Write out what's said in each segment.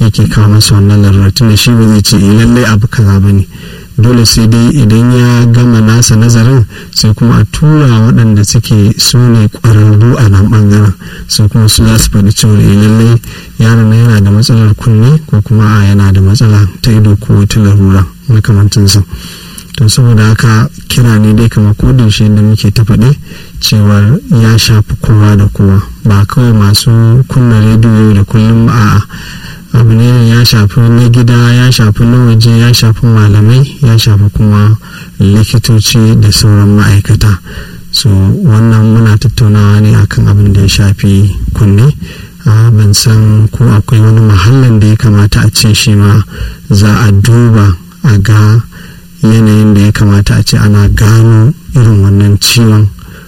yake kawo masa wannan larurar tunda shi ba zai ce lallai abu kaza ba ne dole sai dai idan ya gama nasa nazarin sai kuma a tura waɗanda suke su ne ƙwararru a nan ɓangaren sai kuma su za su faɗi cewa lallai yaron yana da matsalar kunne ko kuma a yana da matsala ta ido ko wata larura makamantinsa to saboda haka kira ne dai kamar kodin da muke ta faɗi cewar ya shafi kowa da kowa ba kawai masu kunna rediyo da kullum a'a abu ne ya shafi na gida ya shafi na waje ya shafi malamai ya shafi kuma likitoci da sauran ma'aikata so wannan muna tattaunawa ne akan abin da ya shafi kunne ban san ko akwai wani mahallin da ya kamata a ce shi ma za a duba a ga yanayin da ya kamata a ce ana gano irin wannan ciwon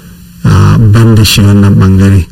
ban da shi wannan bangare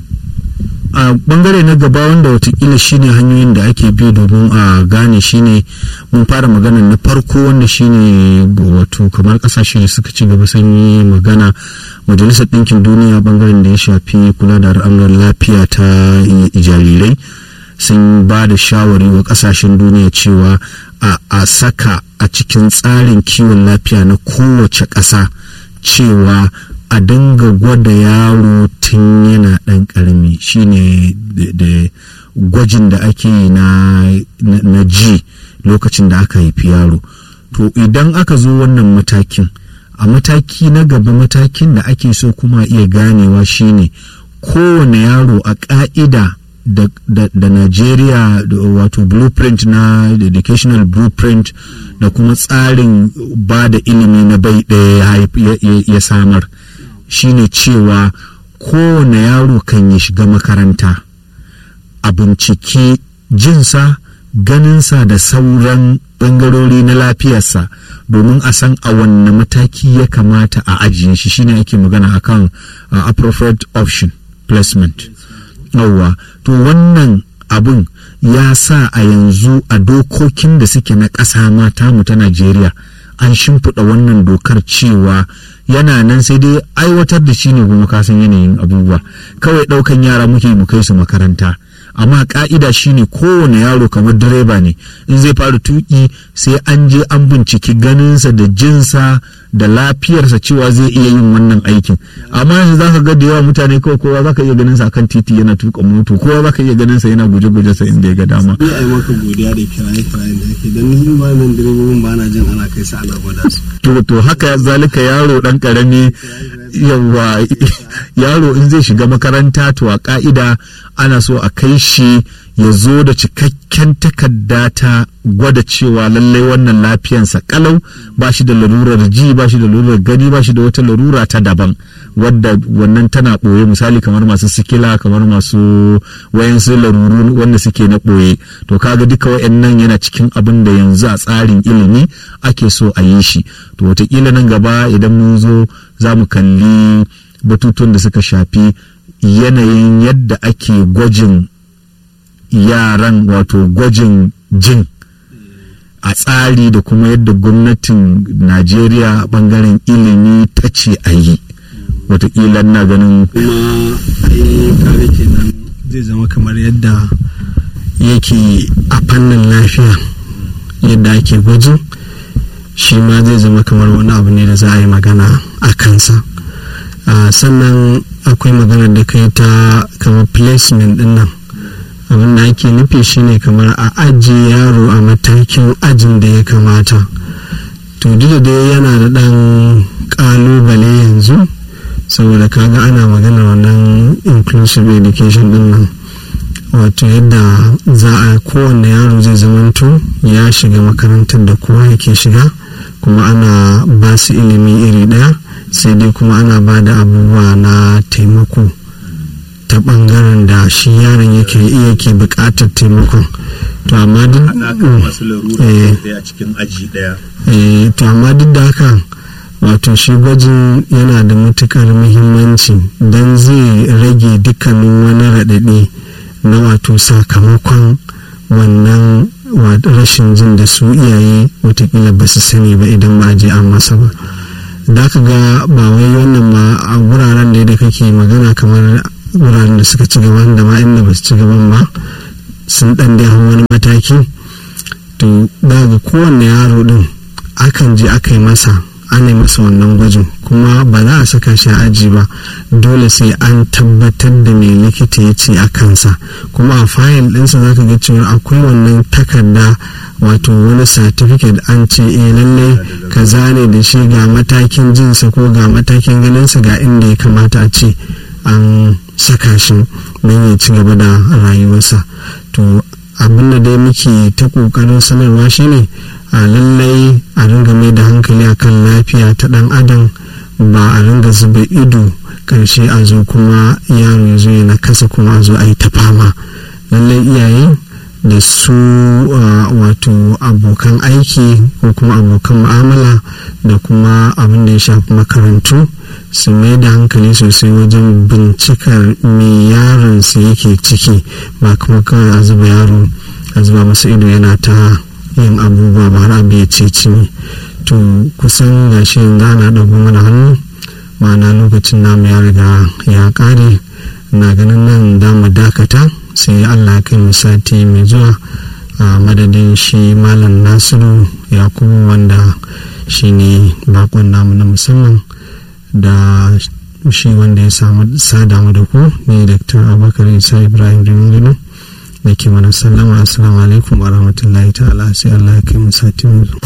a bangare na gaba wanda watakila shine hanyoyin da ake bi domin a gane shine mun fara magana na farko wanda shine wato kamar kasashe da suka ci gaba sun yi magana majalisar ɗinkin duniya bangaren da ya shafi kula da al'amuran lafiya ta jarirai sun ba da shawari wa kasashen duniya cewa a saka a cikin tsarin kiwon lafiya na kowace ƙasa cewa a dinga gwada yaro tun yana ɗan ƙarami shine da gwajin da ake yi na ji lokacin da aka haifi yaro to idan aka zo wannan matakin a mataki na gaba matakin da ake so kuma iya ganewa shine kowane yaro a ƙa'ida da, da, da Najeriya wato blueprint na educational blueprint da kuma tsarin ba da ilimi na bai ɗaya ya, ya samar shine cewa kowane yaro kan ya shiga makaranta a binciki jinsa ganinsa da sauran ɓangarori na lafiyarsa domin a san a wanne mataki ya kamata a ajiye shi shine ake magana akan uh, appropriate option placement yauwa to wannan abun ya sa a yanzu a dokokin da suke na ƙasa mata mu ta najeriya an shimfiɗa wannan dokar cewa yana nan sai dai aiwatar da shi ne kuma kasan yanayin abubuwa kawai ɗaukan yara muke mu kai su makaranta amma ka'ida shine kowane yaro kamar direba ne in zai fara tuki sai an je an binciki ganinsa da jinsa da lafiyarsa cewa zai iya yin wannan aikin amma yanzu za ka ga da yawa mutane kawai kowa za ka iya ganin sa akan titi yana tuka moto kowa za ka iya ganin sa yana guje-guje sa inda ya ga dama. Ni a yi maka godiya da kiraye-kirayen da ake don ni ba nan direbobin ba na jin ana kai sa ana gwada su. To to haka zalika yaro dan karami yawa yaro in zai shiga makaranta to a ka'ida ana so a kai shi ya zo da cikakken takarda ta gwada cewa lallai wannan lafiyansa kalau ba shi da larurar ji ba shi da larurar gani ba shi da wata larura ta daban wadda wannan tana ɓoye misali kamar masu sikila kamar masu wayansu laruru wanda suke na ɓoye to kaga duka wayannan yana cikin abin da yanzu a tsarin ilimi ake so a yi shi to watakila nan gaba idan mun zo za mu kalli batutun da suka shafi yanayin yadda ake gwajin yaran wato gwajin jin a tsari da kuma yadda gwamnatin najeriya bangaren ilimi ta ce a yi watakila na ganin kuma ai kare kenan zai zama kamar yadda yake a fannin lafiya yadda ake gwajin shi ma zai zama kamar wani abu ne da za a yi magana a kansa sannan akwai magana da kai ta kamar placement din nan abin da ake nufi shine kamar a ajiye yaro a matakin ajin da ya kamata to duk da yana da ɗan ƙalubale yanzu saboda kaga ana magana wannan inclusive education din nan wato yadda za a kowane yaro zai zamanto ya shiga makarantar da kowa yake shiga kuma ana ba su ilimi iri ɗaya sai dai kuma ana ba da abubuwa na taimako ta bangaren da shi yaron yake iya ke bukatar taimakon to amma duk to amma duk da haka wato shi gwajin yana da matukar muhimmanci don zai rage dukkanin wani raɗaɗi na wato sakamakon wannan rashin jin da su iyaye watakila ba su sani ba idan ba je an masa ba da ka ga ba wai wannan ma a wuraren da kake magana kamar wuraren da suka ci gaban da ma inda ba su ci gaban ba sun ɗan da wani mataki to daga kowanne yaro ɗin akan je aka yi masa ana masa wannan gwajin kuma ba za a saka shi a aji ba dole sai an tabbatar da mai likita ya ce a kansa kuma a fayil ɗinsa za ka ga cewa akwai wannan takarda wato wani certificate an ce eh lallai ka zane da shi ga matakin jinsa ko ga matakin ganinsa ga inda ya kamata a ce an saka shi don ya ci gaba da rayuwarsa to abin da dai muke ta ƙoƙarin sanarwa shine a lallai a ringa mai da hankali akan lafiya ta dan adam ba a ringa zuba ido karshe a zo kuma yaro ya zo na kasa kuma a zo a yi ta fama lallai iyaye da su wato abokan aiki ko kuma abokan mu'amala da kuma abin da ya shafi makarantu su mai da hankali sosai wajen bincikar me yaron su yake ciki ba kuma kawai a zuba yaro a zuba masa ido yana ta yin abubuwa ba har abu ya ce ne to kusan ga shi yanzu ana ɗago mana hannu ma'ana lokacin namu ya riga ya ƙare na ganin nan da mu dakata sai allah kai mu sati mai zuwa a madadin shi malam nasiru yakubu wanda shi ne bakon namu na musamman da shi wanda ya samu sadamu da ku ne dr abubakar isa ibrahim rimgino da ke mana sallama assalamu alaikum wa rahmatullahi ta'ala sai Allah ya kai mu sati mu